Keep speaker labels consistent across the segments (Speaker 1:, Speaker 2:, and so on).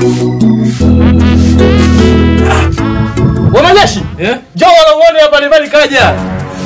Speaker 1: Wanajeshi,
Speaker 2: Eh?
Speaker 1: njoo wanamuone hapa Rayvanny kaja.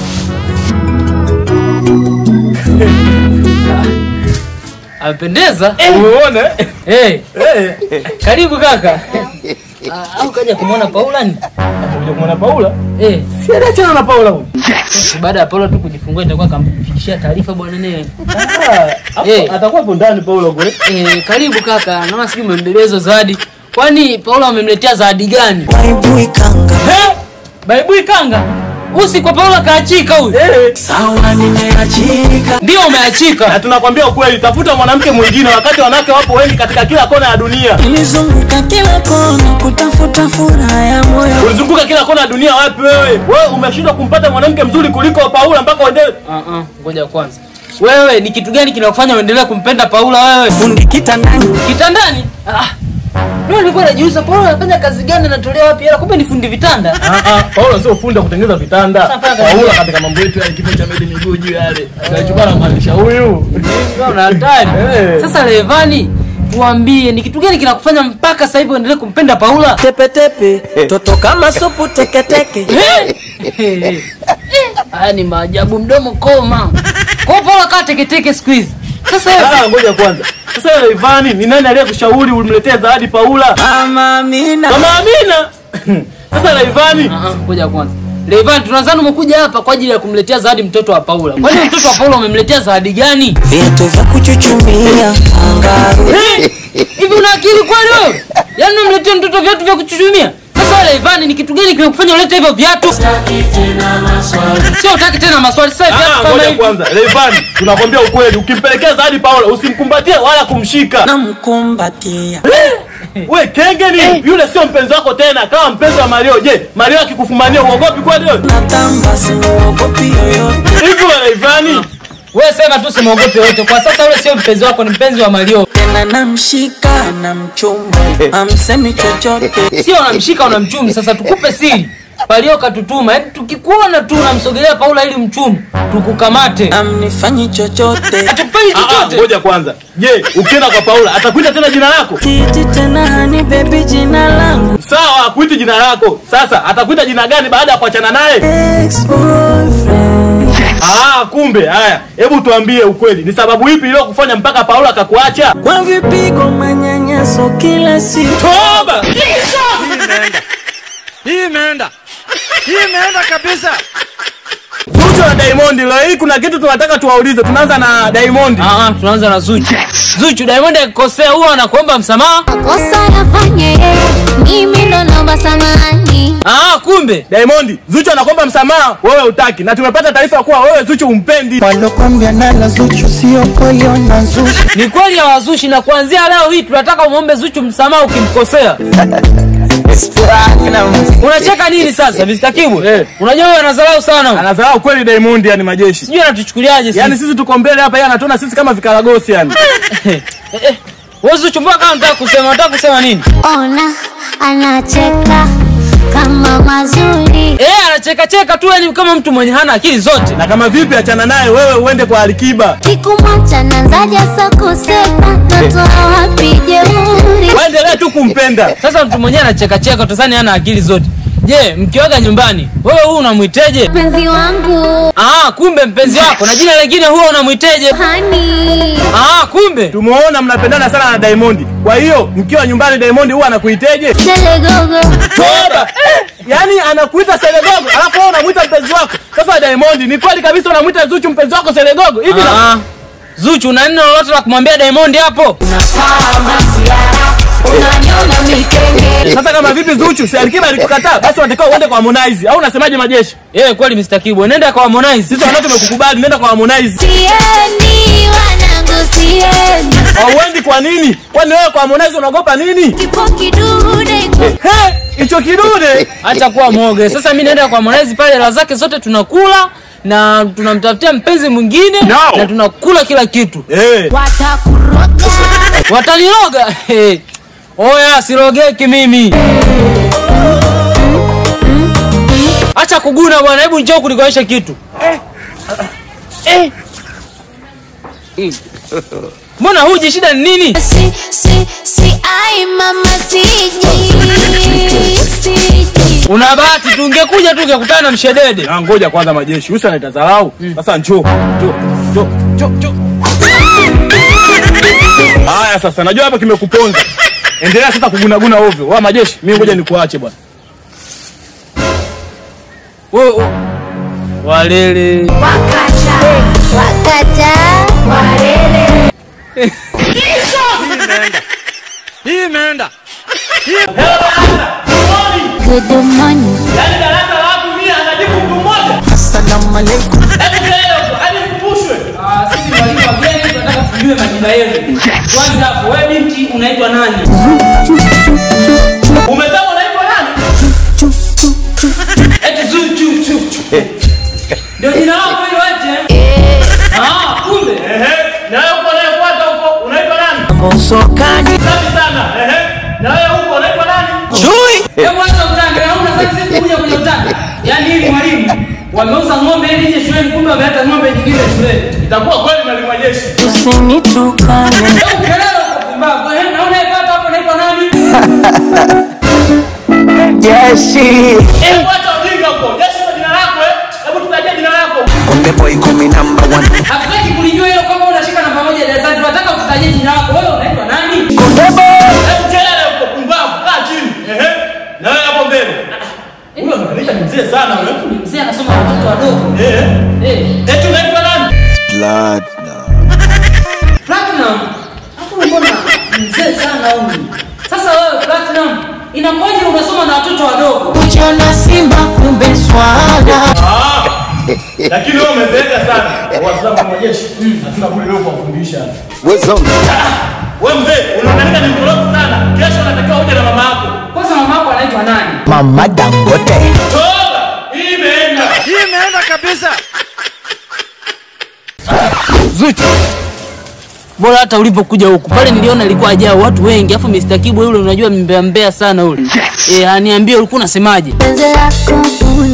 Speaker 2: Amependeza?
Speaker 1: Umeona?
Speaker 2: Eh,
Speaker 1: Eh.
Speaker 2: karibu kaka. Ah, Au kaja kumwona Paula ni?
Speaker 1: Unakuja kumwona Paula?
Speaker 2: Eh,
Speaker 1: Si anaachana na Paula huyu.
Speaker 2: si baada ya Paula tu kujifungua itakuwa kamfikishia taarifa bwana naye.
Speaker 1: Ah, hapo
Speaker 2: Eh.
Speaker 1: atakuwa hapo ndani Paula kule.
Speaker 2: Eh, karibu kaka. Naona sijui umembebea hizo zawadi. Kwani Paula wamemletea zawadi gani?
Speaker 3: Maibui kanga
Speaker 2: Eh? Baibui kanga. Usi kwa Paula kaachika huyu.
Speaker 1: Eh.
Speaker 3: sawa, nimeachika
Speaker 2: Ndio umeachika.
Speaker 1: Na tunakwambia ukweli, tafuta mwanamke mwingine wakati wanawake wapo wengi katika kila kona ya dunia.
Speaker 3: nilizunguka kila kona kutafuta furaha ya moyo.
Speaker 1: Ulizunguka kila kona ya dunia wapi wewe? Wewe umeshindwa kumpata mwanamke mzuri kuliko Paula mpaka uende
Speaker 2: Ah ah, ngoja kwanza. Wewe ni kitu gani kinakufanya uendelee kumpenda Paula wewe?
Speaker 3: Fundi kitandani
Speaker 2: Kitandani? Ah. Leo nilikuwa najiuliza Paula anafanya kazi gani anatolea wapi hela? Kumbe ni fundi vitanda.
Speaker 1: Ah ah, Paula sio fundi wa kutengeneza vitanda.
Speaker 2: Sasa fanya
Speaker 1: Paula katika mambo yetu ya kifo cha mede miguu juu yale. Anachukua na maanisha huyu.
Speaker 2: Wewe una hatari.
Speaker 1: Eh.
Speaker 2: Sasa Levani, tuambie ni kitu gani kinakufanya mpaka sasa hivi uendelee kumpenda Paula?
Speaker 3: tepetepe toto kama supu teketeke
Speaker 2: Eh. Haya ni maajabu mdomo koma. Kwa hiyo Paula kaa teketeke siku hizi. Sasa wewe
Speaker 1: Ah, ngoja kwanza. Sasa wewe Ivani, ni nani aliyekushauri umletee zawadi Paula?
Speaker 3: mama Amina
Speaker 1: Mama Amina. Sasa Laivani,
Speaker 2: Ah, ah, ngoja kwanza. Levan, tunadhani umekuja hapa kwa ajili ya kumletea zawadi mtoto wa Paula. Kwani mtoto wa Paula umemletea zawadi gani?
Speaker 3: viatu vya kuchuchumia angaru
Speaker 2: Eh, Hivi una akili kweli wewe? Yaani unamletea mtoto viatu vya kuchuchumia? Sasa Levan, ni kitu gani kimekufanya ulete hivyo viatu? Sio utaki tena maswali. Sasa viatu
Speaker 1: ah,
Speaker 2: kama
Speaker 1: ngoja
Speaker 2: hivi.
Speaker 1: kwanza. Laivani, tunakwambia ukweli, ukimpelekea zawadi Paula, usimkumbatie wala kumshika.
Speaker 3: namkumbatia
Speaker 1: We kenge ni yule sio mpenzi wako tena, kama mpenzi wa Mario. Je, Mario akikufumania uogopi kweli wewe?
Speaker 3: natamba simuogopi yoyote
Speaker 1: Hivi wewe Laivani,
Speaker 2: Wewe sema tu simwogope wote. Kwa sasa yule sio mpenzi wako, ni mpenzi wa Mario.
Speaker 3: tena namshika na mchumba amsemi chochote
Speaker 2: Sio unamshika unamchumi. Sasa tukupe siri. Mario katutuma. Yaani tukikuona tu unamsogelea Paula ili mchumi, tukukamate.
Speaker 3: amnifanyi chochote
Speaker 2: Hatukufanyi
Speaker 1: ah, ah,
Speaker 2: chochote.
Speaker 1: ngoja kwanza. Je, ukienda kwa Paula atakuita tena jina lako?
Speaker 3: kiti tena hani bebi jina langu
Speaker 1: Sawa, akuiti jina lako. Sasa atakuita jina gani baada ya kuachana naye?
Speaker 3: ex-boyfriend
Speaker 1: Ah, kumbe haya. Hebu tuambie ukweli, ni sababu ipi iliyokufanya mpaka Paula akakuacha?
Speaker 3: kwa vipigo manyanyaso kila siku
Speaker 1: Toba!
Speaker 4: Hii imeenda. Hii imeenda kabisa.
Speaker 1: Zuchu na Diamond, leo hii kuna kitu tunataka tuwaulize. Tunaanza na Diamond.
Speaker 2: Ah, ah, tunaanza na Zuchu. Zuchu, Diamond akikosea huwa anakuomba msamaha.
Speaker 5: Kosa yafanye yeye, mimi ndo naomba samahani.
Speaker 2: Ah, kumbe.
Speaker 1: Diamond, Zuchu anakuomba msamaha, wewe utaki. Na tumepata taarifa kuwa wewe Zuchu umpendi.
Speaker 3: walokwambia nala Zuchu sio koyo na Zuchu
Speaker 2: Ni kweli hawazushi na kuanzia leo hii tunataka umwombe Zuchu msamaha ukimkosea. Unacheka nini sasa, Mr. Kibwe?
Speaker 1: Eh.
Speaker 2: Unajua wewe anadharau sana.
Speaker 1: Anadharau kweli Diamond, yani majeshi.
Speaker 2: Sijui anatuchukuliaje sisi.
Speaker 1: Yaani sisi tuko mbele hapa, yeye anatuona sisi kama vikaragosi yani.
Speaker 2: Eh, eh. Wewe Zuchu mbona kama unataka kusema, unataka kusema nini?
Speaker 5: Ona anacheka kama mazuri.
Speaker 2: Eh, anacheka cheka tu yani kama mtu mwenye hana akili zote.
Speaker 1: Na kama vipi achana naye wewe uende kwa Alikiba.
Speaker 5: Kikumwacha nanzaja sa kusema natoa wapi jeuri.
Speaker 1: Waendelee tu kumpenda.
Speaker 2: Sasa mtu mwenyewe anacheka cheka utazani hana akili zote. Je, mkiwaga nyumbani, wewe huyu unamwiteje?
Speaker 5: Mpenzi wangu
Speaker 2: Ah, kumbe mpenzi wako na jina lingine huwa unamwiteje?
Speaker 5: hani
Speaker 2: Ah, kumbe.
Speaker 1: Tumeona mnapendana sana na Diamond. Kwa hiyo mkiwa nyumbani Diamond huwa anakuiteje?
Speaker 5: selegogo
Speaker 1: Toba. Yaani anakuita Selegogo, alafu wewe unamuita mpenzi wako. Sasa Diamond, ni kweli kabisa unamuita Zuchu mpenzi wako Selegogo? Hivi na
Speaker 2: Ah, Zuchu una neno lolote la kumwambia Diamond hapo?
Speaker 1: Sasa kama vipi Zuchu, si Alikiba alikukataa, basi unatakiwa uende kwa Harmonize. Au unasemaje majeshi?
Speaker 2: Eh, kweli Mr. Kibwe, nenda kwa Harmonize.
Speaker 1: Sisi wanao tumekukubali, nenda kwa Harmonize.
Speaker 5: siendi wanangu siendi
Speaker 1: Hauendi kwa nini? Kwani wewe kwa Harmonize unaogopa nini?
Speaker 5: kipo kidude iko
Speaker 1: He, hicho kidude.
Speaker 2: Acha kuwa mwoge. Sasa mimi naenda kwa Harmonize pale, hela zake zote tunakula na tunamtafutia mpenzi mwingine
Speaker 1: No.
Speaker 2: na tunakula kila kitu.
Speaker 1: Eh.
Speaker 5: watakuroga
Speaker 2: Wataniroga. Eh. Oya, sirogeki mimi. Acha kuguna bwana, hebu njoo kunikoesha kitu. Eh. Mbona huji shida ni nini?
Speaker 5: si si si ai mama si
Speaker 2: Una bahati tu ungekuja tu ungekutana na mshedede.
Speaker 1: Na ngoja kwanza majeshi. Usi anaita dharau. Sasa njoo. Njoo. Njoo. Njoo. Njoo. Haya sasa najua hapa kimekuponza. Endelea sasa kugunaguna ovyo. Wa majeshi, mimi ngoja nikuache bwana.
Speaker 2: Wewe wewe. Walele.
Speaker 5: Wakacha. Warere.
Speaker 4: Hii imeenda.
Speaker 5: Good morning.
Speaker 1: Yaani darasa la watu 100 anajibu mtu mmoja.
Speaker 3: Assalamu alaikum.
Speaker 1: Hebu kelele huko, hadi mkumbushwe.
Speaker 2: Ah, sisi ni walimu wageni tunataka tujue majina yenu. Kwanza hapo wewe binti unaitwa nani?
Speaker 1: Umesema unaitwa nani?
Speaker 2: Eti zu chu chu chu. Ndio jina lako hilo eti? Ah, kumbe.
Speaker 1: Ehe. Na wewe uko unayefuata huko unaitwa nani?
Speaker 3: Mosokani.
Speaker 1: Safi sana. Ehe. Na wewe huko unaitwa nani?
Speaker 3: Chui.
Speaker 2: Hebu acha utanga, hauna sasa sisi kuja kwenye utanga. Yaani hivi mwalimu wameuza ng'ombe ili ije shuleni kumbe wameleta ng'ombe nyingine shuleni.
Speaker 1: Itakuwa kweli mwalimu wa jeshi.
Speaker 3: Usinitukane.
Speaker 2: Hebu kelele kwa pumbavu. Eh, na unayepata hapo unaitwa nani?
Speaker 3: Jeshi.
Speaker 1: Hebu acha ujinga huko. Jeshi ndio jina lako eh. Hebu tutajie jina lako.
Speaker 3: Konde boy kumi number one.
Speaker 2: Hatutaki kulijua hilo kama unashika namba moja darasani. Tunataka kutajie jina lako. Wewe unaitwa nani?
Speaker 3: Konde boy.
Speaker 1: Hebu kelele huko pumbavu. Kaa chini. Ehe. Na wewe hapo mbele. Huyo anaonyesha ni mzee sana huyo.
Speaker 2: Mzee anasoma na watoto wadogo.
Speaker 1: Eh.
Speaker 2: Eh,
Speaker 1: Eti unaitwa nani?
Speaker 2: Platinum. Hapo mbona mzee sana huyu? Sasa wewe Platinum, inakuwaje unasoma na watoto wadogo?
Speaker 3: Ujiona simba kumbe swala.
Speaker 1: Ah. Lakini wewe umezeeka sana. Waislamu wa jeshi. Hatuna budi leo kuwafundisha. Wewe mzee, unaonekana ni mkorofi sana. Kesho unatakiwa uje na mama yako.
Speaker 2: Kwanza mama yako anaitwa nani?
Speaker 3: Mama Dangote.
Speaker 1: Toba. Hii imeenda.
Speaker 4: Hii imeenda kabisa.
Speaker 2: Zuchu. Bora hata ulipokuja huku pale niliona ilikuwa ajaa watu wengi, afu Mr. Kibwe yule unajua mbea mbea sana yule. Eh, aniambie ulikuwa unasemaje?
Speaker 5: Penzi lako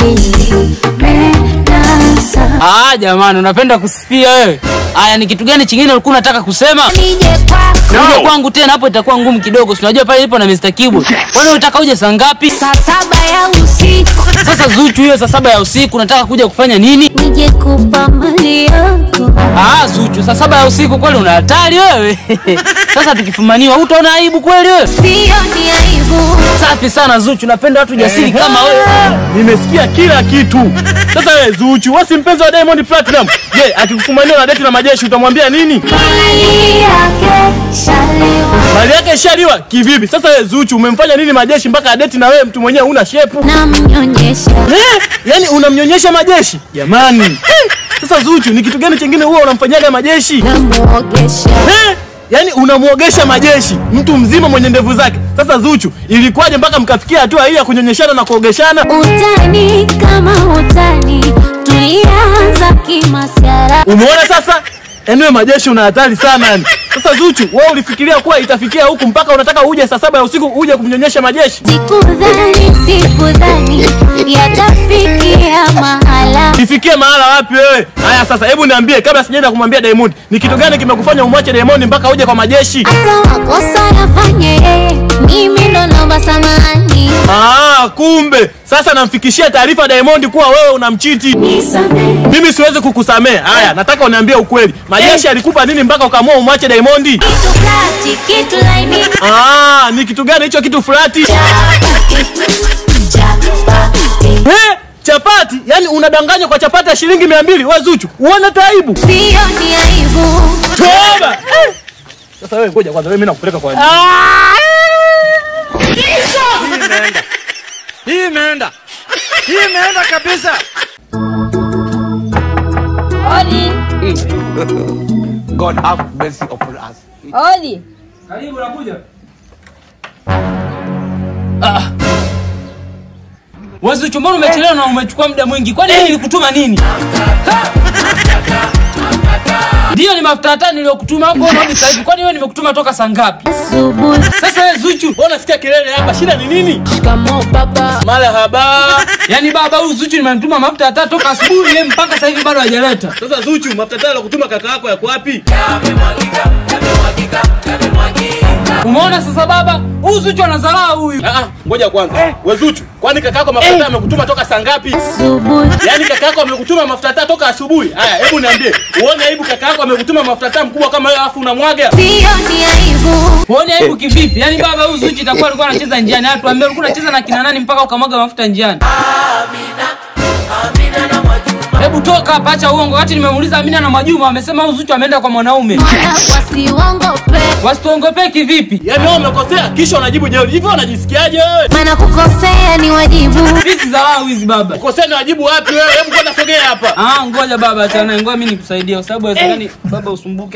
Speaker 5: ulimenasa.
Speaker 2: Ah, jamani unapenda kusifia wewe. Aya, ni kitu gani chingine ulikuwa unataka kusema?
Speaker 5: Nije kwako.
Speaker 2: Kuja kwangu tena hapo itakuwa ngumu kidogo. Si unajua pale nipo na Mr. Kibwe. Kwani unataka uje saa ngapi?
Speaker 5: Saa saba ya usiku.
Speaker 2: Sasa Zuchu, hiyo saa saba ya usiku unataka kuja kufanya nini?
Speaker 5: Nije kupa mali yako.
Speaker 2: Ah, Zuchu, saa saba ya usiku kweli una hatari wewe. Sasa tukifumaniwa utaona aibu kweli wewe?
Speaker 5: Sio ni aibu.
Speaker 2: Safi sana Zuchu, napenda watu jasiri kama wewe.
Speaker 1: Nimesikia kila kitu. Sasa wewe Zuchu, wewe si mpenzi wa Diamond Platinum. Je, akikufumania na date na majeshi utamwambia nini?
Speaker 5: Mali yake shalewa.
Speaker 1: Mali yake ishaliwa kivipi? Sasa wewe Zuchu umemfanya nini majeshi mpaka adeti na wewe mtu mwenyewe una shepu?
Speaker 5: Namnyonyesha.
Speaker 1: Eh? Yaani unamnyonyesha majeshi? Jamani. Eh, Sasa Zuchu ni kitu gani chingine huwa unamfanyaga majeshi?
Speaker 5: Namuogesha.
Speaker 1: Eh? Yaani unamuogesha majeshi mtu mzima mwenye ndevu zake. Sasa Zuchu, ilikuwaje mpaka mkafikia hatua hii ya kunyonyeshana na kuogeshana?
Speaker 5: Utani kama utani. Tulianza kimasiara.
Speaker 1: Umeona sasa? Yaani wewe majeshi una hatari sana yani. Sasa Zuchu, wewe ulifikiria kuwa itafikia huku mpaka unataka uje saa saba ya usiku uje kumnyonyesha majeshi?
Speaker 5: Sikudhani, sikudhani yatafikia mahala.
Speaker 1: Ifikie mahala wapi wewe? Haya sasa hebu niambie kabla sijaenda kumwambia Diamond, ni kitu gani kimekufanya umwache Diamond mpaka uje kwa majeshi?
Speaker 5: Hata makosa yafanye yeye, mimi ndo naomba samahani.
Speaker 1: Ah, kumbe sasa namfikishia taarifa Diamond kuwa wewe unamchiti.
Speaker 5: Nisamehe.
Speaker 1: Mimi siwezi kukusamea. Haya, nataka uniambie ukweli. Majeshi alikupa nini mpaka ukaamua umwache Diamond?
Speaker 5: Kitu flati, kitu laini.
Speaker 1: Ah, ni kitu gani hicho kitu fulati?
Speaker 5: Chapati, chapati.
Speaker 1: Eh, chapati? Yaani unadanganya kwa chapati ya shilingi mia mbili wewe Zuchu. Uone taibu.
Speaker 5: Sio ni aibu.
Speaker 1: Toba. Eh. Sasa wewe ngoja kwanza wewe mimi nakupeleka kwa nini?
Speaker 4: Hii imeenda. Hii imeenda. Hii imeenda kabisa.
Speaker 6: Odi,
Speaker 7: God have mercy upon us.
Speaker 6: odi.
Speaker 2: Karibu nakuja. Ah. Wewe Zuchu, mbona umechelewa na umechukua muda mwingi? Kwani mimi nilikutuma nini? Ha! Ndiyo ni mafuta hata niliyokutuma hapo unarudi sasa hivi. Kwani wewe nimekutuma toka saa ngapi?
Speaker 5: Asubuhi.
Speaker 2: Sasa wewe Zuchu,
Speaker 1: Wewe unasikia kelele hapa, shida ni nini?
Speaker 6: Shikamoo baba.
Speaker 1: Marahaba.
Speaker 2: yaani baba huyu Zuchu nimemtuma mafuta hata toka asubuhi yeye mpaka sasa hivi bado hajaleta.
Speaker 1: Sasa Zuchu, mafuta tayari kutuma kaka yako yako wapi?
Speaker 2: Umeona sasa baba? Huyu Zuchu anadharau huyu.
Speaker 1: Ah, ah, ngoja kwanza. We Zuchu, kwani kaka yako mafuta taa amekutuma toka saa ngapi?
Speaker 5: Subuhi
Speaker 1: Yaani kaka yako amekutuma mafuta taa toka asubuhi. Haya, hebu niambie, uone aibu kaka yako amekutuma mafuta taa mkubwa kama wewe alafu unamwaga?
Speaker 5: sio ni aibu
Speaker 2: Huoni aibu kivipi? Yaani baba huyu Zuchu itakuwa alikuwa anacheza njiani. Hatu ambie ulikuwa unacheza na kina nani mpaka ukamwaga mafuta njiani? Hebu toka hapa, acha uongo. Wakati nimemuuliza Amina na Majuma, wamesema huyu Zuchu ameenda kwa mwanaume.
Speaker 5: mwana wasiuongope
Speaker 2: Wasituongopee kivipi?
Speaker 1: Yaani wewe umekosea kisha unajibu jeuri. Hivi unajisikiaje wewe?
Speaker 5: maana kukosea ni wajibu
Speaker 2: Hizi dharau hizi baba.
Speaker 1: Kosea ni wajibu wapi wewe? Hebu kwanza sogea hapa.
Speaker 2: Ah, ngoja baba, achana naye. Ngoja mimi nikusaidie kwa sababu haiwezekani baba usumbuke.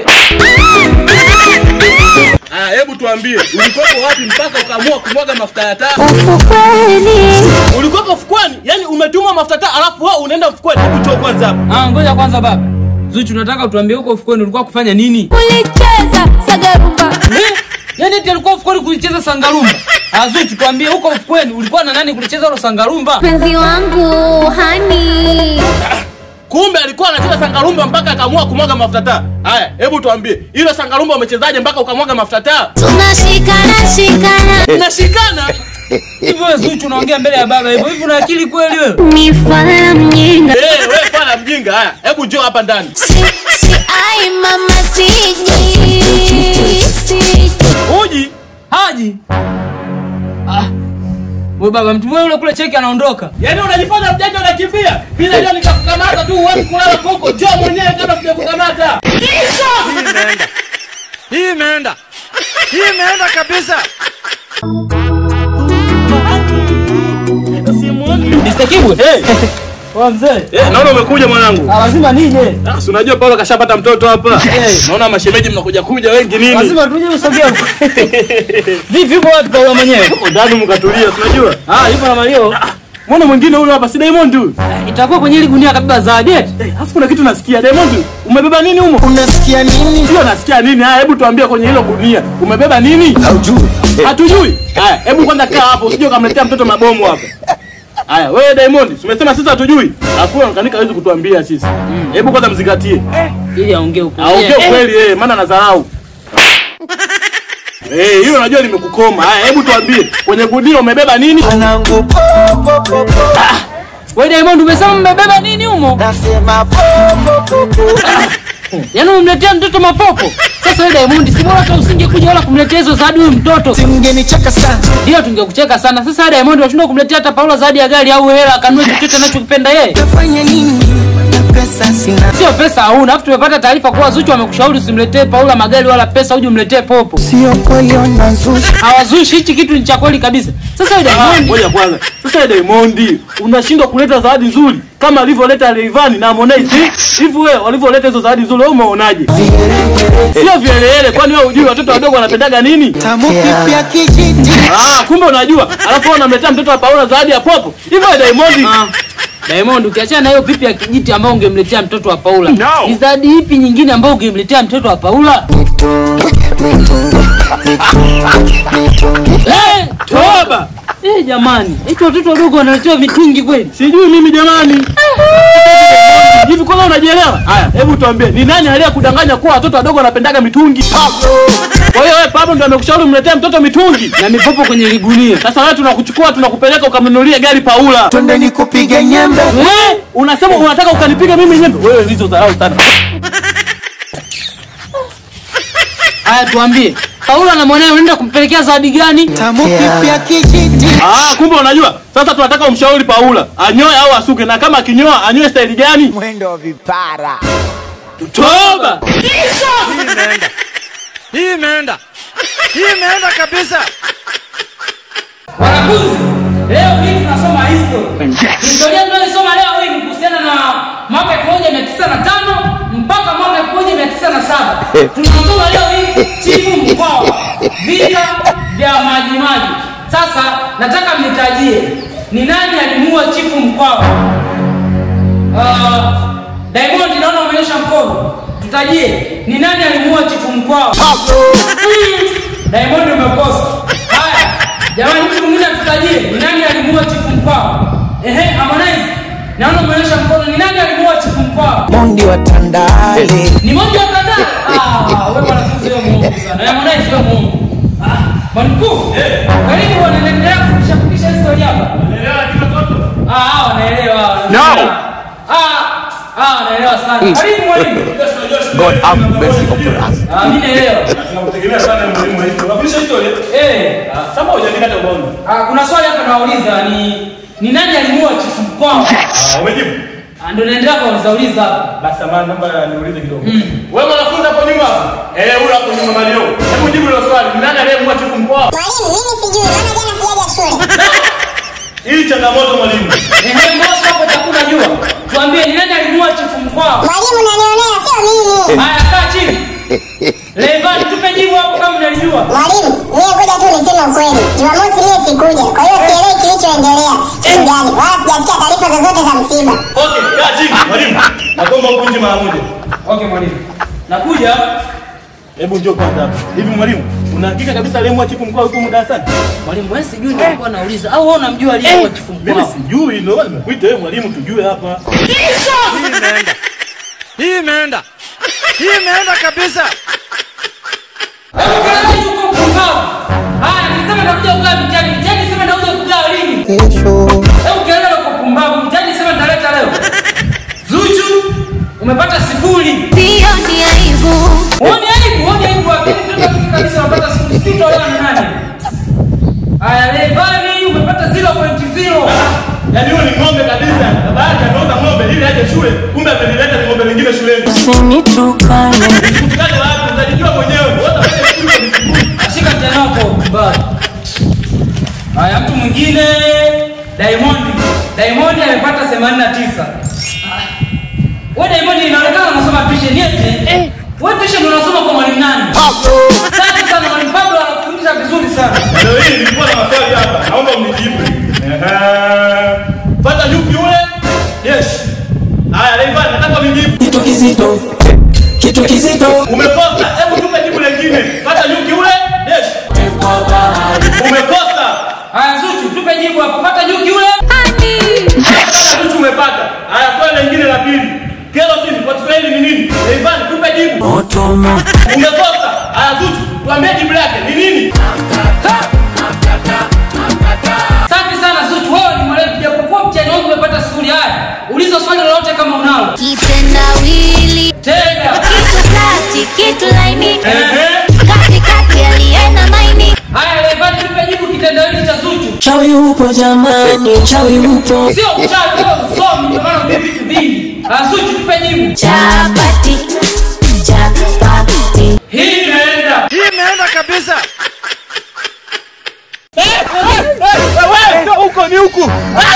Speaker 1: Ah, hebu tuambie, ulikuwepo wapi mpaka ukaamua kumwaga mafuta ya taa?
Speaker 5: ufukweni
Speaker 1: Ulikuwepo fukweni? Yaani umetuma mafuta taa alafu wewe unaenda fukweni. Hebu toa kwanza hapa.
Speaker 2: Ah, ngoja kwanza baba. Zuchu, nataka utuambie huko ufukweni ulikuwa kufanya nini?
Speaker 5: ulicheza sagarumba
Speaker 2: Eh? Yaani eti alikuwa ufukweni kulicheza sangarumba. Ah, Zuchu, tuambie huko ufukweni ulikuwa na nani kulicheza hilo sangarumba?
Speaker 5: mpenzi wangu hani
Speaker 1: Kumbe alikuwa anacheza sangarumba mpaka akaamua kumwaga mafuta taa. Haya, hebu tuambie, hilo sangarumba umechezaje mpaka ukamwaga mafuta taa?
Speaker 5: tunashikana shikana
Speaker 1: Unashikana?
Speaker 2: Hivyo wewe Zuchu unaongea mbele ya baba hivyo. Hivi una akili kweli wewe?
Speaker 5: ni fala mjinga
Speaker 1: Eh, wewe fala mjinga. Haya, hebu njoo hapa ndani.
Speaker 5: si, si ai mama siji siji
Speaker 2: Uji? Haji? Ah. Wewe baba mtu wewe yule kule cheki anaondoka.
Speaker 1: Yaani unajifanya mjanja unakimbia. Mimi najua nikakukamata tu uwezi kulala huko. Njoo mwenyewe kabla sijakukamata.
Speaker 4: Hii imeenda. Hii imeenda. Hii imeenda kabisa.
Speaker 2: Mr. Kibwe.
Speaker 1: Eh,
Speaker 2: Wa mzee.
Speaker 1: eh, naona umekuja mwanangu.
Speaker 2: Ah, lazima nije.
Speaker 1: Ah, si unajua Paulo kashapata mtoto hapa.
Speaker 2: Eh.
Speaker 1: Naona mashemeji mnakuja kuja wengi nini?
Speaker 2: Lazima tuje usogea. Vipi yuko wapi Paulo mwenyewe?
Speaker 1: Huko ndani mkatulia, si unajua?
Speaker 2: Ah, yupo na Mario.
Speaker 1: Mbona mwingine huyo hapa si Diamond huyu?
Speaker 2: Itakuwa kwenye ile gunia kabisa za jet.
Speaker 1: Eh, Alafu kuna kitu nasikia Diamond, umebeba nini humo?
Speaker 7: Unasikia nini?
Speaker 1: Sio nasikia nini? Haya, hebu tuambie kwenye hilo gunia. Umebeba nini?
Speaker 7: Haujui.
Speaker 1: Hatujui. Haya, hebu kwanza kaa hapo, usije ukamletea mtoto mabomu hapa. Haya, wewe Diamond, umesema sisi hatujui. Alafu kanika hawezi kutuambia sisi. Hebu kwanza mzingatie.
Speaker 2: Ili aongee huko.
Speaker 1: Aongee ukweli eh, maana anadharau. Eh, hilo najua limekukoma. Haya, hebu tuambie, kwenye gunia umebeba nini?
Speaker 7: Mwanangu po po po po.
Speaker 2: Wewe Diamond umesema mmebeba nini humo?
Speaker 7: Nasema po po po po.
Speaker 2: Yaani umemletea mtoto mapopo. Sasa wewe Diamond si bora hata usingekuja wala kumletea hizo zawadi huyu mtoto.
Speaker 7: Mngenicheka sana.
Speaker 2: Ndio tungekucheka sana. Sasa wewe Diamond unashindwa kumletea hata Paula zawadi ya gari au hela akanunue chochote anachokipenda yeye.
Speaker 7: Tafanya nini? Na pesa sina.
Speaker 2: Sio pesa hauna. Alafu tumepata taarifa kuwa Zuchu amekushauri usimletee Paula magari wala pesa uje umletee popo.
Speaker 7: Sio kweli unazusha.
Speaker 2: Hawazushi hichi kitu ni cha kweli kabisa. Sasa wewe
Speaker 1: Ah,
Speaker 2: Diamond
Speaker 1: Ngoja kwanza. Sasa wewe Diamond, unashindwa kuleta zawadi nzuri kama alivyoleta Rayvanny na Harmonize. Hivi wewe walivyoleta hizo zawadi nzuri wewe umeonaje? Sio vielele, kwani wewe hujui watoto wadogo wanapendaga nini?
Speaker 7: Tamu pipi ya kijiti.
Speaker 1: Ah, kumbe unajua. Alafu wewe unamletea mtoto wa Paula zawadi ya popo. Hivi wewe Diamond,
Speaker 2: Ah. Diamond ukiachana na hiyo pipi ya kijiti ambayo ungemletea mtoto wa Paula.
Speaker 1: No.
Speaker 2: Ni zawadi ipi nyingine ambayo ungemletea mtoto wa Paula? Eh,
Speaker 1: toba.
Speaker 2: eh jamani. Eti watoto wadogo wanaletewa mitungi kweli?
Speaker 1: Sijui mimi jamani. Hivi kwanza unajielewa? Haya, hebu tuambie, ni nani aliyekudanganya kuwa watoto wadogo wanapendaga mitungi? Kwa hiyo wewe Pablo ndio amekushauri umletee mtoto mitungi.
Speaker 2: Na mipopo kwenye ligunia.
Speaker 1: Sasa wewe tunakuchukua tunakupeleka ukamnunulie gari Paula.
Speaker 7: Twende nikupige nyembe.
Speaker 1: Eh, unasema unataka ukanipiga mimi nyembe? Wewe hizo dharau sana.
Speaker 2: Haya tuambie. Paula na mwanae unaenda kumpelekea zawadi gani?
Speaker 7: Tamu pipi ya kijiti.
Speaker 1: Ah, kumbe unajua. Sasa tunataka umshauri Paula anyoe au asuke, na kama akinyoa anyoe staili gani?
Speaker 7: Mwendo wa vipara.
Speaker 1: Toba.
Speaker 4: Hii imeenda. Hii imeenda. Hii imeenda kabisa.
Speaker 2: Wanafunzi, leo hii tunasoma history. Historia tunayosoma leo hii ni kuhusiana na mwaka 1905 mpaka mwaka 1907. Tunasoma leo hii Chifu Mkwawa, vita vya Maji Maji. Sasa nataka mnitajie ni nani alimuua Chifu Mkwawa? Uh, Diamond naona umeonyesha mkono. Tutajie ni nani alimuua Chifu Mkwawa? Mm, Diamond umekosa. Haya, jamani, mtu mwingine atutajie ni nani alimuua Chifu Mkwawa? Ehe, Harmonize, naona umeonyesha mkono. Ni nani alimuua Chifu Mkwawa?
Speaker 7: Mondi wa Tandale.
Speaker 2: Ni moja wa kadhaa. Ah, wewe mwanafunzi wewe muongo sana. Harmonize wewe muongo. Ah, Mwalimu mkuu, karibu wanaendelea kufundisha fundisha historia hapa. Ah, ah, wanaelewa. wanaelewa. Ah, ah, wanaelewa sana. Karibu mwalimu.
Speaker 8: God have mercy upon us.
Speaker 2: Ah, mimi naelewa.
Speaker 1: Tunakutegemea sana mwalimu wetu. Unafundisha historia?
Speaker 2: Eh,
Speaker 1: Sasa hujaandika hata ubaoni.
Speaker 2: ah, kuna swali hapa nauliza ni ni nani alimuua chifu Mkwawa?
Speaker 1: Ah, umejibu?
Speaker 2: Ah, Ndio naendelea kuuliza uliza hapa.
Speaker 1: Basi samahani, naomba niulize kidogo. Wewe mwanafunzi hapo nyuma hapo? Eh, huyo hapo nyuma Mario. Hebu jibu hilo swali. Ni nani aliyemua chifu mkoa?
Speaker 5: Mwalimu, mimi sijui, maana jana sijaja shule.
Speaker 1: Hii changamoto mwalimu.
Speaker 2: Ehe, Mosi hapo chakula jua. Tuambie ni nani alimuua chifu Mkwawa?
Speaker 5: Mwalimu, unanionea, sio mimi.
Speaker 2: Haya, kaa chini. Levan, tupe jibu hapo kama unalijua.
Speaker 5: Mwalimu, mimi kuja tu niseme ukweli. Jumamosi mimi sikuja, kwa hiyo sielewi kilichoendelea siku gani, wala sijasikia taarifa zozote za msiba.
Speaker 1: Okay, kaa chini mwalimu. Naomba ukunje mara moja.
Speaker 2: Okay, mwalimu. Nakuja.
Speaker 1: Hebu njoo kwanza hapa. Hivi mwalimu, una hakika kabisa aliyemua chifu mkoa yuko humu darasani?
Speaker 2: Mwalimu, wewe sijui ndio nilikuwa nauliza au wewe unamjua aliyekuwa chifu
Speaker 1: Mimi
Speaker 2: Mkwawa?
Speaker 1: sijui, ndio maana nimekuita wewe mwalimu tujue hapa.
Speaker 4: Hii imeenda. Hii imeenda. Hii imeenda kabisa.
Speaker 2: Hebu kelele yuko mpumbavu. Haya, niseme nakuja kugaa mtihani. Mtihani niseme nakuja kugaa lini?
Speaker 7: Kesho
Speaker 2: Hebu kelele uko mpumbavu. Mtihani niseme nitaleta leo. Zuchu, umepata sifuri.
Speaker 5: Sio ni aibu.
Speaker 2: Uone aibu, uone aibu wapi? Mtoto mimi kabisa unapata sifuri. Sitolewa na nani? Haya, Levani umepata 0.0.
Speaker 1: Yaani huyo ni ng'ombe kabisa. Baba yake anauza ng'ombe ili aje shule, kumbe amenileta ng'ombe lingine shuleni.
Speaker 3: Usinitukane
Speaker 1: Tukutane wapi? Utajijua mwenyewe. Wote wale shule ni vikuu.
Speaker 2: Ashika mtihani wako mpumbavu. Haya, mtu mwingine Diamond. Diamond amepata 89. Wewe Diamond inaonekana unasoma tuition yetu. Eh. Wewe tuition unasoma kwa mwalimu nani? Pablo. Asante sana mwalimu Pablo anakufundisha vizuri sana.
Speaker 1: Leo hii nilikuwa na maswali hapa. Naomba mnijibu. Ehe. Pata nyuki yule? Yes. Haya, Levan, nataka unijibu.
Speaker 3: kitu kizito kitu kizito
Speaker 1: Umekosa. Hebu tupe jibu lingine. Pata nyuki yule? Yes. Umekosa.
Speaker 2: Haya Zuchu, tupe jibu hapo. Pata nyuki yule.
Speaker 1: Pata nyuki umepata. Haya, swali lingine la pili. Kerosene kwa Kiswahili ni nini? Levan, tupe jibu.
Speaker 3: motomo
Speaker 1: Umekosa. Haya, Zuchu, tuambie jibu lake ni nini?
Speaker 2: Asante sana Zuchu, wewe ni mwalimu japokuwa mtihani wangu umepata sifuri. Haya, uliza swali lolote kama unalo.
Speaker 5: Kitendawili,
Speaker 2: Tega.
Speaker 5: kitu flati, kitu laini,
Speaker 2: Ehe.
Speaker 5: katikati alienda maini.
Speaker 2: Haya, Levan, tupe jibu kitendawili cha Zuchu.
Speaker 3: chawi upo jamani chawi upo
Speaker 2: Sio uchawi, wewe usomi, ndio maana unajua vitu vingi. Ah, Zuchu, tupe jibu.
Speaker 5: Chapati, chapati.
Speaker 2: Hii imeenda.
Speaker 4: Hii imeenda kabisa.
Speaker 1: Huko ni huku.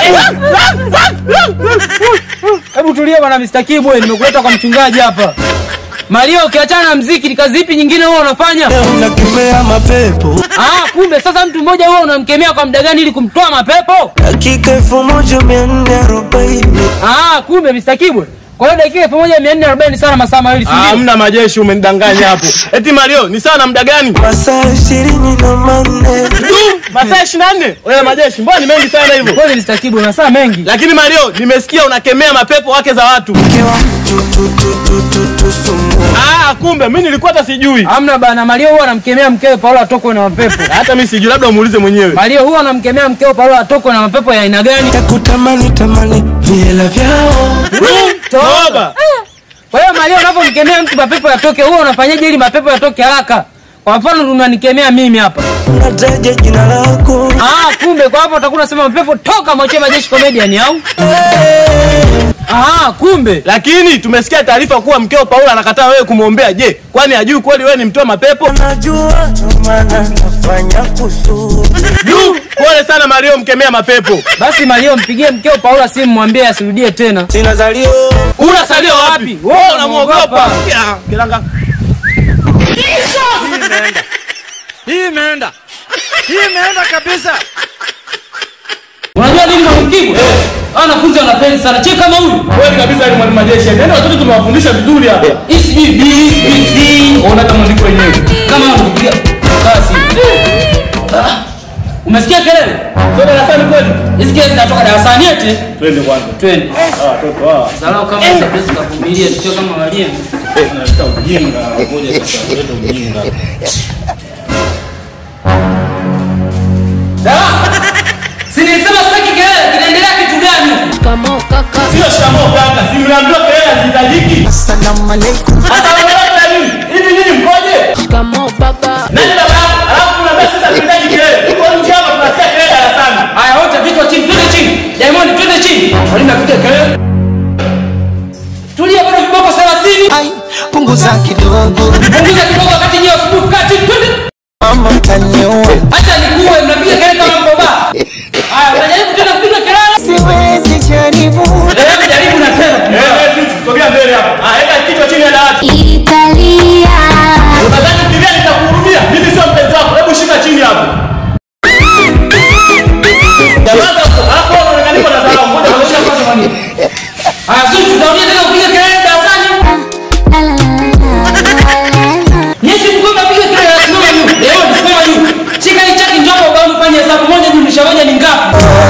Speaker 2: Hebu tulia bwana Mr. Kibwe, nimekuleta kwa mchungaji hapa. Mario, ukiachana na mziki, ni kazi ipi nyingine wewe unafanya?
Speaker 3: unakemea mapepo
Speaker 2: Ah, kumbe sasa mtu mmoja wewe unamkemea kwa muda gani ili kumtoa mapepo?
Speaker 3: dakika elfu moja mia nne arobaini
Speaker 2: Ah, kumbe Mr. Kibwe. Kwa hiyo dakika 1440 sana masaa mawili, si ndio?
Speaker 1: Hamna majeshi, umenidanganya hapo. Eti Mario, ni sawa na muda gani?
Speaker 3: masaa ishirini na manne
Speaker 1: Masaa 24. Wewe majeshi, mbona ni mengi sana hivyo?
Speaker 2: Kweli Mr. Kibwe, masaa mengi.
Speaker 1: Lakini Mario, nimesikia unakemea mapepo wake za watu.
Speaker 3: kewa mtu tu tu tu tu tu sumu
Speaker 1: Ah, kumbe mimi nilikuwa hata sijui.
Speaker 2: Hamna bana, Mario huwa anamkemea mkewe Paulo atokwe na mapepo.
Speaker 1: Hata mimi sijui, labda umuulize mwenyewe.
Speaker 2: Mario huwa anamkemea mkewe Paulo atokwe na mapepo ya aina gani?
Speaker 3: takutamani tamani vihela vyao
Speaker 1: Toba.
Speaker 2: Kwa hiyo Maria, unapomkemea mtu mapepo yatoke, huwa unafanyaje ili mapepo yatoke haraka? Kwa mfano unanikemea mimi hapa.
Speaker 3: unataja jina lako
Speaker 2: Ah, kumbe kwa hapo utakuwa unasema mapepo toka mwachie majeshi comedian au? Ah, kumbe.
Speaker 1: Lakini tumesikia taarifa kuwa mkeo Paulo anakataa wewe kumwombea. Je, kwani hajui kweli wewe ni mtoa mapepo?
Speaker 3: najua ndo maana nafanya kusudi
Speaker 1: Du, pole sana Mario mkemea mapepo.
Speaker 2: Basi Maria, mpigie mkeo Paulo simu mwambie asirudie tena.
Speaker 3: sina zalio
Speaker 1: Unasalia wapi? Wewe unamuogopa. Ya, Kilanga.
Speaker 4: Hii imeenda. Hii imeenda. Hii imeenda kabisa.
Speaker 2: Unajua nini mwalimu Kibwe? Eh. Hao wanafunzi wanapenda sana. Cheka kama huyu.
Speaker 1: Wewe kabisa ni mwalimu majeshi. Ndio watoto tumewafundisha vizuri hapa.
Speaker 2: Hii B, B, C.
Speaker 1: Ona kama ndiko wenyewe.
Speaker 2: Kama unapigia. Basi. Ah. Umesikia kelele?
Speaker 1: Sio darasani kweli?
Speaker 2: Hizi kelele zinatoka darasani eti.
Speaker 1: Twende kwanza.
Speaker 2: Twende.
Speaker 1: Ah, watoto hawa.
Speaker 2: Salau kama sabesi kavumilia sio kama walimu.
Speaker 1: Tunaleta ujinga. Ngoja sasa, tulete ujinga.
Speaker 6: Shikamoo kaka.
Speaker 1: Sio shikamoo kaka, si mnaambiwa kelele hazihitajiki.
Speaker 7: Assalamu alaikum.
Speaker 1: Asalamu alaykum na nini? Hivi nini mkoje?
Speaker 6: Shikamoo baba.
Speaker 1: Nani baba yako? Alafu kuna basi sasa tunahitaji kelele. Tuko nje hapa tunasikia kelele darasani.
Speaker 2: Haya wote vichwa chini, twende chini. Diamond twende chini. Walinda kuja kelele. Tulia bado viboko 30.
Speaker 7: Ai, punguza kidogo.
Speaker 2: Punguza kidogo wakati nyewe asubuhi kaa chini twende.
Speaker 7: Mama mtaniua.
Speaker 2: Acha nikuue mnapiga kelele kama mboba. Haya unajaribu tena kupiga kelele.
Speaker 7: Siwezi jaribu.
Speaker 2: Hebu jaribu na tena.
Speaker 1: Eh, eh, sisi sogea mbele hapa. Ah, weka kichwa chini ya dawati.
Speaker 5: Italia.
Speaker 1: Unadhani kimbia nitakuhurumia? Mimi sio mpenzi wako. Hebu shika chini hapo. Jamaa hapo unaonekana niko na dharau. Ngoja
Speaker 2: Onyesha kwanza kwa nini. Haya sisi tutarudia tena kupiga kelele darasani.
Speaker 5: La la la la la la.
Speaker 2: Nyesi mgonga piga kelele simama juu. Leo simama juu. Shika hii chaki njoo ubao ufanye hesabu moja jumlisha moja ni ngapi?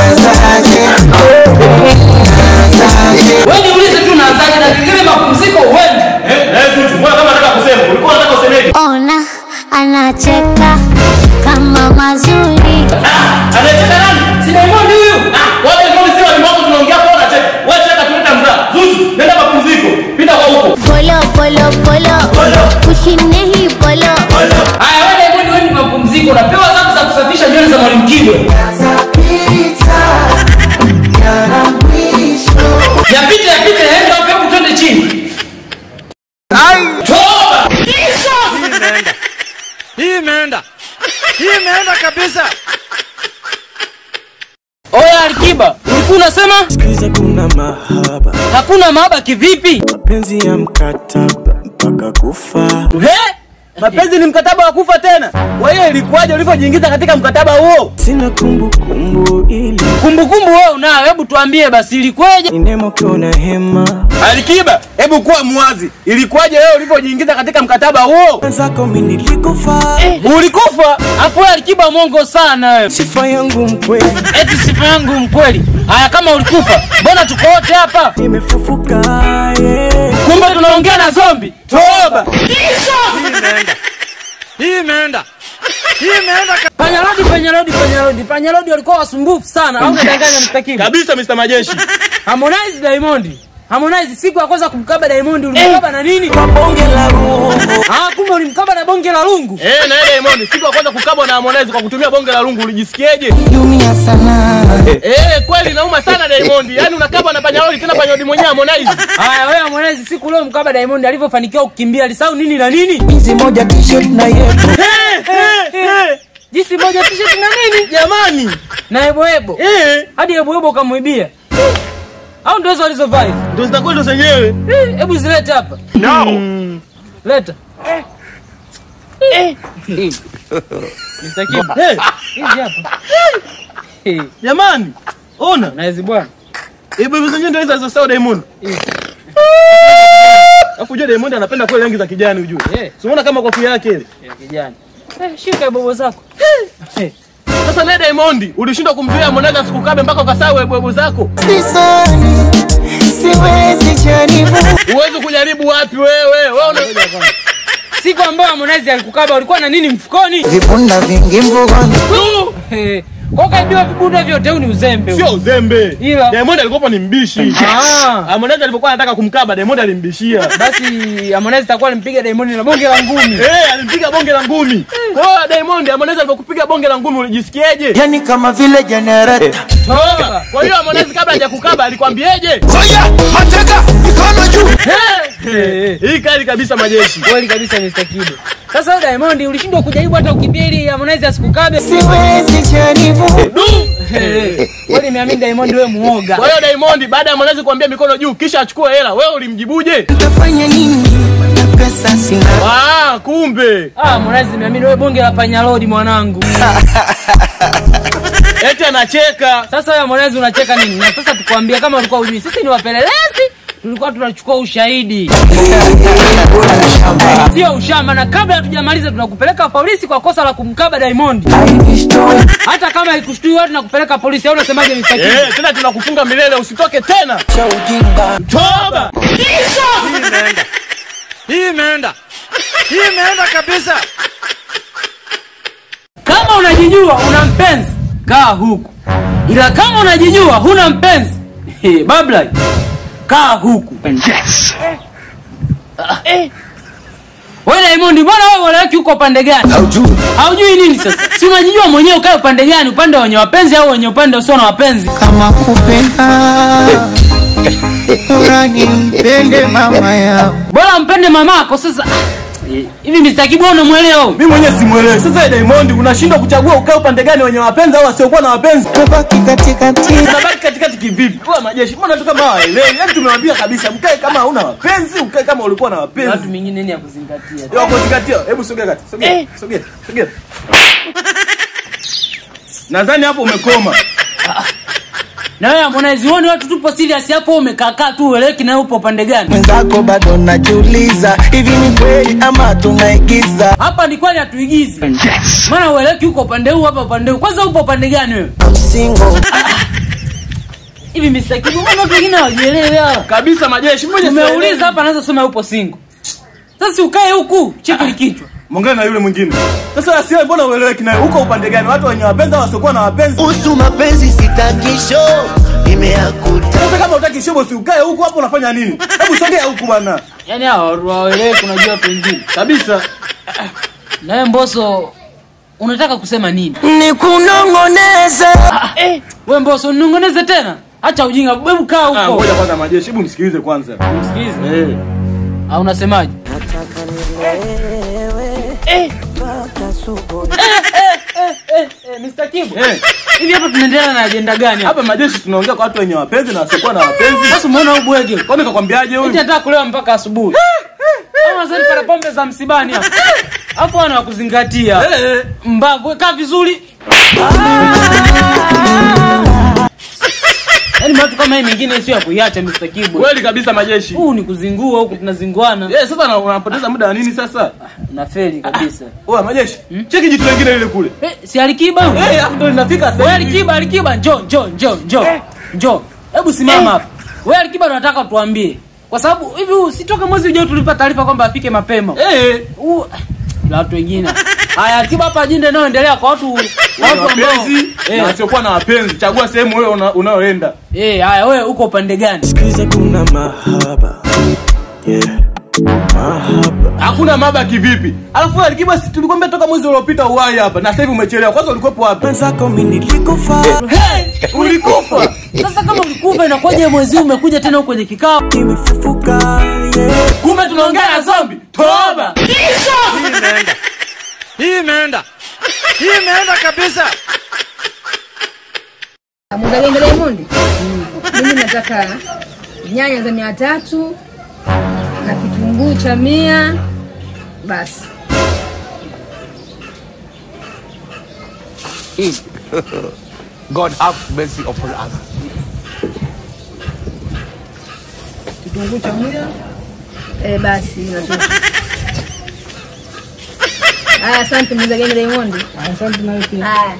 Speaker 2: Wewe niulize tu naanzaje na kingine mapumziko uende.
Speaker 1: Eh, eh, Zuchu, mbona kama nataka kusema? Ulikuwa unataka usemeje?
Speaker 5: Ona anacheka kama mazuri.
Speaker 1: Ah, anacheka nani?
Speaker 2: Si Diamond huyu.
Speaker 1: Ah, wote ndio sio walimwengu tunaongea kwa unacheka. Wewe cheka tuleta mzaa. Zuchu, nenda mapumziko. Pita kwa huko.
Speaker 5: Polo polo polo. Kushi nahi polo.
Speaker 2: Haya wewe Diamond wewe ni mapumziko. Unapewa sababu za kusafisha nywele za Mwalimu Kibwe. Yapite yapite yaende hapo hebu twende chini. Toba.
Speaker 4: Hii imeenda. Hii imeenda. Hii imeenda kabisa.
Speaker 2: Oya Alikiba, ulikuwa unasema
Speaker 9: Sikiza kuna mahaba
Speaker 2: hakuna mahaba kivipi?
Speaker 9: mapenzi ya mkataba mpaka kufa
Speaker 1: He? Mapenzi ni mkataba wa kufa tena. Kwa hiyo ilikuwaje ulivyojiingiza katika mkataba huo?
Speaker 9: sina kumbukumbu ili
Speaker 2: Kumbukumbu wewe unayo, hebu tuambie basi ilikweje?
Speaker 9: ninemokiona hema
Speaker 1: Alikiba, hebu kuwa mwazi. Ilikuwaje wewe ulivyojiingiza katika mkataba huo?
Speaker 9: wenzako mi nilikufa
Speaker 1: Ulikufa?
Speaker 2: Afu wewe Alikiba mwongo sana wewe.
Speaker 9: sifa yangu mkweli
Speaker 2: Eti sifa yangu mkweli. Haya kama ulikufa, mbona tuko wote hapa?
Speaker 9: nimefufuka yeah.
Speaker 1: Kumbe tunaongea na zombi. Toba.
Speaker 4: Hii imeenda. Hii imeenda. Hii imeenda ka-
Speaker 2: Panyarodi, panyarodi, panyarodi. Panyarodi walikuwa wasumbufu sana. Au unadanganya mstakili?
Speaker 1: Kabisa Mr. Majeshi.
Speaker 2: Harmonize Diamond. Harmonize siku ya kwanza kumkaba Diamond ulimkaba na nini?
Speaker 9: bonge la rungu
Speaker 2: Ah, kumbe ulimkaba na bonge la lungu.
Speaker 1: Eh, na yeye Diamond, siku ya kwanza kukabwa na Harmonize kwa kutumia bonge la lungu ulijisikiaje?
Speaker 7: Yumia sana.
Speaker 1: Eh, kweli nauma sana Diamond. Yaani unakabwa na panyarodi tena panyarodi mwenyewe Harmonize.
Speaker 2: Haya wewe Harmonize siku leo mkaba Diamond alivyofanikiwa kukimbia alisahau nini na nini?
Speaker 7: Hizi moja t-shirt na yepo.
Speaker 1: Eh, eh, eh.
Speaker 2: Jinsi moja t-shirt na nini?
Speaker 1: Jamani.
Speaker 2: Na ebo ebo.
Speaker 1: Eh,
Speaker 2: Hadi ebo ebo kamwibia. Au ndio hizo walizovaa hivi?
Speaker 1: ndio zitakuwa ndo zenyewe.
Speaker 2: Eh, Hebu zilete hapa.
Speaker 1: No.
Speaker 2: Leta. Mr. Kim,
Speaker 1: Eh,
Speaker 2: hizi hapa. Eh,
Speaker 1: jamani. Ona.
Speaker 2: Na hizi bwana.
Speaker 1: Eh, bebe zenyewe ndio hizo za Diamond. Alafu unajua Diamond anapenda kweli rangi za kijani ujue.
Speaker 2: Eh.
Speaker 1: Si unaona kama kofia yake ile.
Speaker 2: Ya kijani. Eh, shika bobo zako. Eh,
Speaker 1: Sasa naye Diamond ulishindwa kumzuia Harmonize asikukabe mpaka ukasahau webwebo zako.
Speaker 7: Sisoni. Siwezi jaribu.
Speaker 1: Uwezi kujaribu wapi wewe? Wewe una
Speaker 2: Siku ambayo Harmonize alikukaba ulikuwa na nini mfukoni?
Speaker 7: Vibunda vingi mvugoni.
Speaker 2: Eh, Kwa kaibiwa vibunda vyote huu ni uzembe. huu.
Speaker 1: sio uzembe.
Speaker 2: Ila-
Speaker 1: Diamond alikuwa ni mbishi.
Speaker 2: Ah.
Speaker 1: Harmonize alipokuwa anataka kumkaba Diamond alimbishia.
Speaker 2: Basi Harmonize takuwa alimpiga Diamond na bonge la ngumi.
Speaker 1: Eh, alimpiga bonge la ngumi. Kwa hiyo Diamond Harmonize alipokupiga bonge la ngumi ulijisikiaje?
Speaker 7: Yani kama vile generator.
Speaker 2: Toba.
Speaker 1: Kwa hiyo Harmonize kabla hajakukaba alikwambieje?
Speaker 7: Oya, mateka, mikono juu.
Speaker 2: Eh, eh.
Speaker 1: Hii kali kabisa majeshi.
Speaker 2: Kweli kabisa Mr. Kido. Sasa wewe Diamond ulishindwa kujaribu hata ukimbia ili Harmonize asikukabe.
Speaker 7: Siwezi jaribu.
Speaker 1: Du!
Speaker 2: Eh, Kweli nimeamini Diamond wewe muoga.
Speaker 1: Kwa hiyo Diamond baada ya Harmonize kuambia mikono juu kisha achukue hela, wewe ulimjibuje?
Speaker 7: Nitafanya nini? Na pesa sina.
Speaker 1: Ah, kumbe.
Speaker 2: Ah, Harmonize nimeamini wewe bonge la panyalodi mwanangu.
Speaker 1: Eti anacheka.
Speaker 2: Sasa wewe Harmonize unacheka nini? Na sasa tukwambia kama ulikuwa hujui, sisi ni wapelelezi, tulikuwa tunachukua ushahidi. Sio ushamba, na kabla hatujamaliza tunakupeleka polisi kwa kosa la kumkaba Diamond. Hata kama ikushtui watu nakupeleka polisi, au unasemaje Mr. King?
Speaker 1: Eh, tena tunakufunga milele usitoke tena.
Speaker 7: Cha ujinga.
Speaker 1: Toba.
Speaker 4: Hii imeenda. Hii imeenda. Hii imeenda kabisa.
Speaker 2: Kama unajijua una mpenzi, kaa huku, ila kama unajijua huna mpenzi
Speaker 1: Hey, babla kaa huku wewe Diamond mbona wewe waleweki huko upande gani
Speaker 7: Haujui.
Speaker 1: haujui nini sasa si unajijua mwenyewe ukae upande gani upande wenye wapenzi au wenye upande usio na wapenzi
Speaker 7: kama kupenda urani mpende mama yao
Speaker 1: bora mpende mamako sasa Ah, eh, hivi Mr. Kibu unamwelewa huyu?
Speaker 10: mimi mwenyewe simuelewi sasa Diamond unashindwa kuchagua ukae upande gani wenye wapenzi au wasiokuwa na wapenzi
Speaker 7: tabaki katikati
Speaker 10: unabaki katikati kivipi wewe majeshi mbona tu kama hawaelewi yaani tumewambia kabisa mkae kama hauna wapenzi ukae kama ulikuwa na
Speaker 1: watu
Speaker 10: wapenzi
Speaker 1: mingine nini ya kuzingatia
Speaker 10: Yo, kuzingatia hebu sogea kati sogea sogea sogea nadhani hapo umekoma
Speaker 1: na wewe Harmonize uone watu tupo serious hapo umekakaa tu ueleweki na wewe upo upande gani
Speaker 7: mwenzako bado najiuliza hivi ni kweli ama tunaigiza
Speaker 1: hapa ni kweli hatuigizi maana ueleweki huko upande huu hapa upande huu kwanza upo upande gani wewe
Speaker 7: single
Speaker 1: hivi Mr. Kibu mbona watu wengine hawajielewi hawa
Speaker 10: kabisa majeshi mmoja
Speaker 1: umeuliza hapa anaweza sema yupo single sasa si ukae huku cheki kichwa
Speaker 10: mwongee na yule mwingine sasa asiwe mbona ueleweki naye uko upande gani watu wenye wapenzi au wasiokuwa na wapenzi
Speaker 7: usu mapenzi sitakisho imeakuta
Speaker 10: sasa kama utaki shobo si ukae huku hapo unafanya nini hebu sogea huku bwana
Speaker 1: yaani hawa hawaeleweki unajua watu wengine
Speaker 10: kabisa
Speaker 1: na wewe Mbosso unataka kusema nini
Speaker 7: ni kunongoneza
Speaker 1: wewe Mbosso ninong'oneze tena acha ujinga hebu kaa
Speaker 10: Ah,
Speaker 1: huko
Speaker 10: ngoja kwanza majeshi hebu msikilize kwanza
Speaker 1: msikilize
Speaker 10: eh
Speaker 1: au unasemaje Mr. Kibu
Speaker 10: eh
Speaker 1: hivi hapa tunaendelea na ajenda gani hapa
Speaker 10: hapa majeshi tunaongea kwa watu wenye wapenzi na wasiokuwa na wapenzi
Speaker 1: sasa umeona huyu bwege
Speaker 10: kwani kakwambiaje
Speaker 1: eti
Speaker 10: huyu
Speaker 1: nataka kulewa mpaka asubuhi au nasani para pombe za msibani hapa hapo wana wakuzingatia
Speaker 10: eh
Speaker 1: mbavu kaa vizuri yaani watu kama hii mingine sio ya kuiacha Mr. Kibu
Speaker 10: kweli kabisa majeshi
Speaker 1: huu ni kuzingua huku tunazinguana
Speaker 10: eh sasa na- unapoteza muda wa nini sasa
Speaker 1: unafeli kabisa
Speaker 10: oa majeshi cheki jitu lingine lile kule
Speaker 1: eh, si alikiba huyu
Speaker 10: eh hapo ndo linafika
Speaker 1: wewe
Speaker 10: sasa hivi.
Speaker 1: alikiba alikiba njoo njoo njoo njoo njoo hebu simama hapa wewe alikiba tunataka tuambie kwa sababu hivi usitoka mwezi ujao tulipa taarifa kwamba afike mapema
Speaker 10: eh
Speaker 1: Huu- la watu wengine haya alikiba hapa ajenda inayoendelea kwa watu watu ambao
Speaker 10: wapenzi na
Speaker 1: eh,
Speaker 10: wasiokuwa na wapenzi chagua sehemu wewe una- unayoenda
Speaker 1: eh haya wewe uko upande gani
Speaker 9: Sikiza kuna mahaba yeah. Mahaba
Speaker 10: hakuna maba kivipi alafu wewe alikiba si tulikwambia toka mwezi uliopita uwai hapa na sasa hivi umechelewa kwanza ulikuwepo wapi
Speaker 9: mwenzako mi nilikufa
Speaker 10: hey, ulikufa
Speaker 1: sasa kama ulikufa inakuwaje mwezi huu umekuja tena huko kwenye kikao
Speaker 9: nimefufuka yeah.
Speaker 10: kumbe tunaongea na zombi toba
Speaker 4: Hii imeenda. Hii imeenda. Hii imeenda kabisa.
Speaker 6: Muzagenge Diamond, mimi nataka nyanya za mia tatu na kitunguu cha mia basi.
Speaker 8: God have mercy upon us.
Speaker 6: Kitunguu cha mia eh, basi natosha. Haya, asante Muzagenge Diamond. Asante na wewe pia. Haya.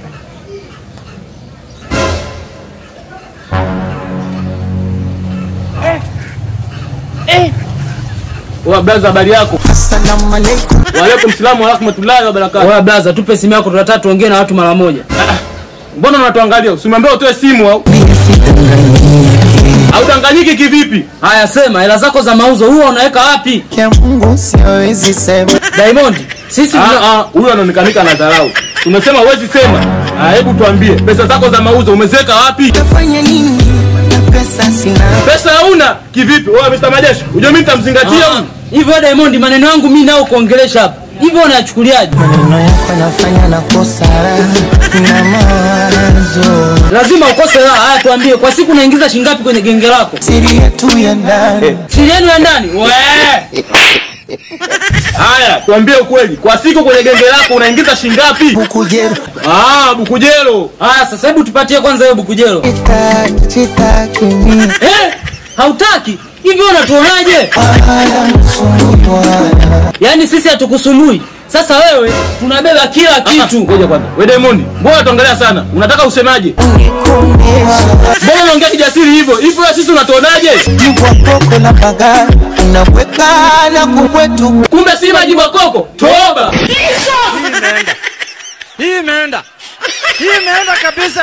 Speaker 10: wa blaza habari yako
Speaker 7: assalamu alaikum
Speaker 10: waalaikum salamu warahmatullahi wabarakatu
Speaker 1: wewe blaza tupe simu yako tunataka tuongee na watu mara moja
Speaker 10: mbona unatuangalia usimwambia utoe simu au autanganyiki kivipi
Speaker 1: haya sema hela zako za mauzo huwa unaweka wapi
Speaker 7: ya mungu siwezi sema
Speaker 1: Diamond sisi
Speaker 10: Ah,
Speaker 1: tuna-
Speaker 10: ah, huyu anaonekanika na dharau tumesema huwezi sema Ah, hebu tuambie pesa zako za mauzo umeziweka wapi
Speaker 7: tafanya nini na pesa sina
Speaker 10: pesa hauna kivipi wewe Mr. Majeshi unajua mimi nitamzingatia
Speaker 1: Ah,
Speaker 10: huyu
Speaker 1: hivyo Diamond maneno yangu mimi nao kuongelesha hapa hivyo unayachukuliaje
Speaker 7: maneno yako nafanya nakosa na mawazo
Speaker 1: lazima ukose raha haya tuambie kwa siku unaingiza shingapi kwenye genge lako
Speaker 7: siri yetu ya ndani
Speaker 1: siri yenu ya ndani we
Speaker 10: haya tuambie ukweli kwa siku kwenye genge lako unaingiza shingapi
Speaker 7: bukujero
Speaker 10: ah bukujelo
Speaker 1: haya sasa hebu tupatie kwanza hiyo bukujelo
Speaker 7: chitaki chitaki mi
Speaker 1: eh hautaki hivyo unatuonaje
Speaker 7: ala msumbwana
Speaker 1: yaani sisi hatukusumbui sasa wewe tunabeba kila kitu
Speaker 10: ngoja kwanza wewe Diamond mbona tuongelea sana unataka usemaje
Speaker 7: ungekumbesha
Speaker 10: mbona unaongea kijasiri hivyo hivyo wewe sisi unatuonaje
Speaker 7: jibwa koko la baga unaweka na kukwetu
Speaker 10: kumbe si maji makoko toba
Speaker 4: Hii imeenda. Hii imeenda. Hii imeenda kabisa.